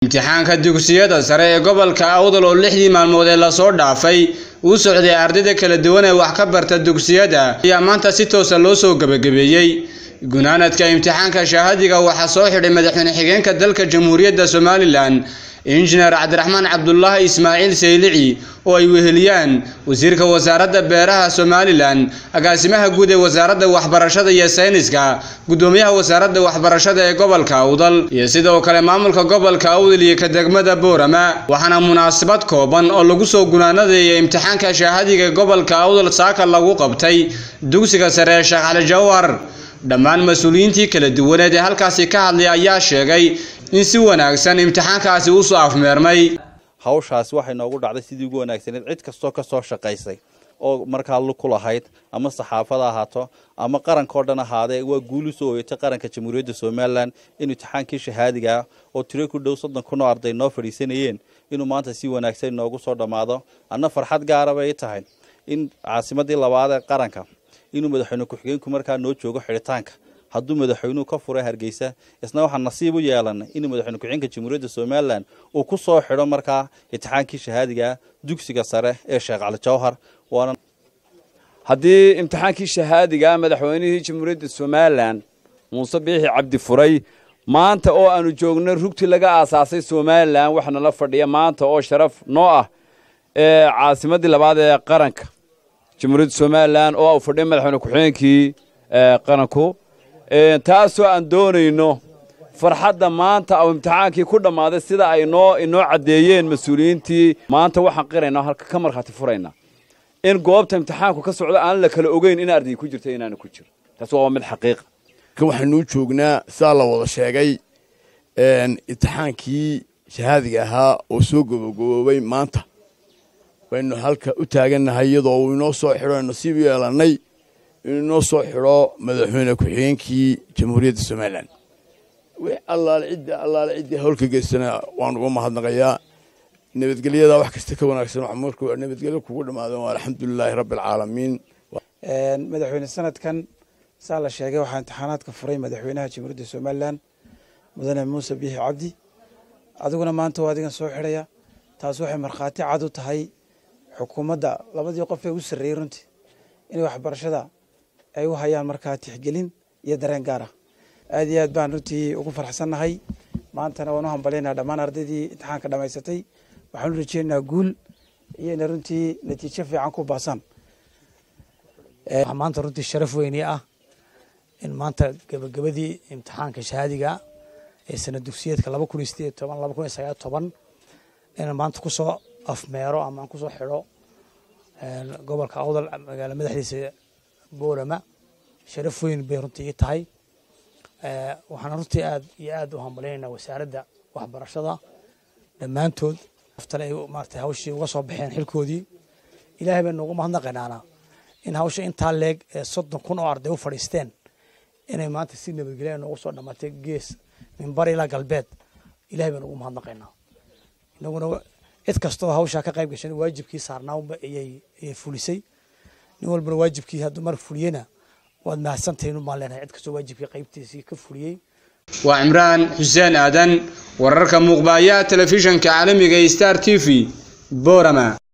imtixaanka dugsiyada sare ee gobolka awdal oo lixdii maalmood ee lasoo dhaafay uu socday ardayda kala duwan ee wax ka barta dugsiyada ayaa maanta si toosa loo soo gebagabeeyey gunaanadka imtixaanka shahaadiga waxaa soo xidhay madaxweyne xigeenka dalka jamhuuriyadda somalilan injineer cabdiraxmaan cabdulaahi ismaaciil saylici oo ay weheliyaan wasiirka wasaaradda beeraha somalilan agaasimaha guud ee wasaaradda waxbarashada iyo sayniska gudoomiyaha wasaaradda waxbarashada ee gobolka awdal iyo sidoo kale maamulka gobolka awdal iyo ka degmada boorama waxaana munaasabad kooban oo lagu soo gunaanadaya imtixaanka shahaadiga gobolka awdal saaka lagu qabtay dugsiga sare ee sheekh cali jawhar dhammaan mas-uuliyiintii kala duwaneed ee halkaasi ka hadlay ayaa sheegay in si wanaagsan imtixaankaasi usoo afmeermay hawshaasi waxay noogu dhacday sidii ugu wanaagsaneed cid kastoo ka soo shaqaysay oo markaa ku lahayd ama saxaafada ahaato ama qarankao dhan ahaadee waa guul usoo hoyatay qaranka jamhuuriyadda somalilan in imtixaankii shahaadigaa oo tiro ku dhow soddon kun oo arday noo fadhiisanayeen inuu maanta si wanaagsan noogu soo dhammaado anna farxad gaara bay tahay in caasimadii labaad ee qaranka inuu madaxweyne ku-xigeenku markaa noo joogo xidhitaanka hadduu madaxweynuhu ka furay hargeysa isna waxaa nasiib u yeelanay inuu madaxweyne ku-xigeenka jamhuuriyadda somalilan uu ku soo xidho markaa imtixaankii shahaadiga dugsiga sare ee sheekh cali jawhar waana haddii imtixaankii shahaadiga madaxweynihii jamhuuriyadda somalilan muuse biixi cabdi furay maanta oo aanu joogno rugtii laga aasaasay somalilan waxaana la fadhiya maanta oo sharaf noo ah ee caasimadii labaad ee qaranka jamhuuriyadda somalilan oo uu fadhiya madaxweyne ku-xigeenkii qaranku taasoo aan doonayno farxadda maanta au imtixaankii ku dhammaaday sida ay noo inoo caddeeyeen mas-uuliyiintii maanta waxaan qiraynaa halka ka markhaati furaynaa in goobta imtixaanku ka socdo aan la kala ogeyn in arday ku jirta inaana ku jiro taas waa mid xaqiiqa waxaanuu joognaa sidaa la wada sheegay imtixaankii shahaadiga ahaa oo soo gobogoboobay maanta baynu halka u taagannahay iyadoo uu inoo soo xidho nasiib yeelannay inuu inoo soo xidho madaxweyne ku-xigeenkii jamhuuriyadda somalilan wix allaale cidda allaale ciddii howlka geystana waan uga mahadnaqayaa nabadgelyada wax kasta ka wanaagsan wax markuu nabadgelyo kugu dhammaado waa alxamdulilaahi rabbi alcaalamiin madaxweyne sanadkan saa la sheegay waxaa imtixaanaadka furay madaxweynaha jamhuuriyadda somalilan mudane muuse biixi cabdi adiguna maanta waa adigan soo xidhaya taas waxay markhaati cad u tahay xukuumadda labadii qof ee u sarreeyey runtii inay waxbarashada ay u hayaan markaa tixgelin iyo dareen gaar ah aad iyo aad baan runtii ugu farxsannahay maantana waan u hambalyaynaa dhammaan ardaydii imtixaanka dhammaysatay waxaan u rajeynaynaa guul iyo inay runtii natiijo fiican ku baasaan maanta runtii sharaf weyni ah in maanta gebagabadii imtixaanka shahaadiga ee sana dugsiyeedka laba kun iyo sideed toban laba kun iyo sagaal toban inaan maanta kusoo afmeero ama aan kusoo xidho gobolka awdal magaala madaxdiisa boorama sharaf weyn bay runtii ii tahay waxaana runtii aad iyo aad u hambalyaynaa wasaaradda waxbarashada dhammaantood aftale ay maarata hawshii uga soo baxeen xilkoodii ilaahay baynu ugu mahadnaqaynaana in hawsha intaa leeg ee soddon kun oo arday u fadhiisteen inay maanta si nabadgelya noogu soo dhammaatay gees minbar ilaa galbeed ilahay baynu ugu mahadnaqaynaa inaguna cid kastoo hawshaa ka qayb gashan waajibkii saarnaanba ayay fulisay nin walbana waajibkii hadduu mar fuliyena waad mahadsantahin baan leenahay cid kastoo waajibkii qaybtiisii ka fuliyey waa cimraan xuseen aadan wararka muuqbaayaha telefishanka caalamiga star t v boorama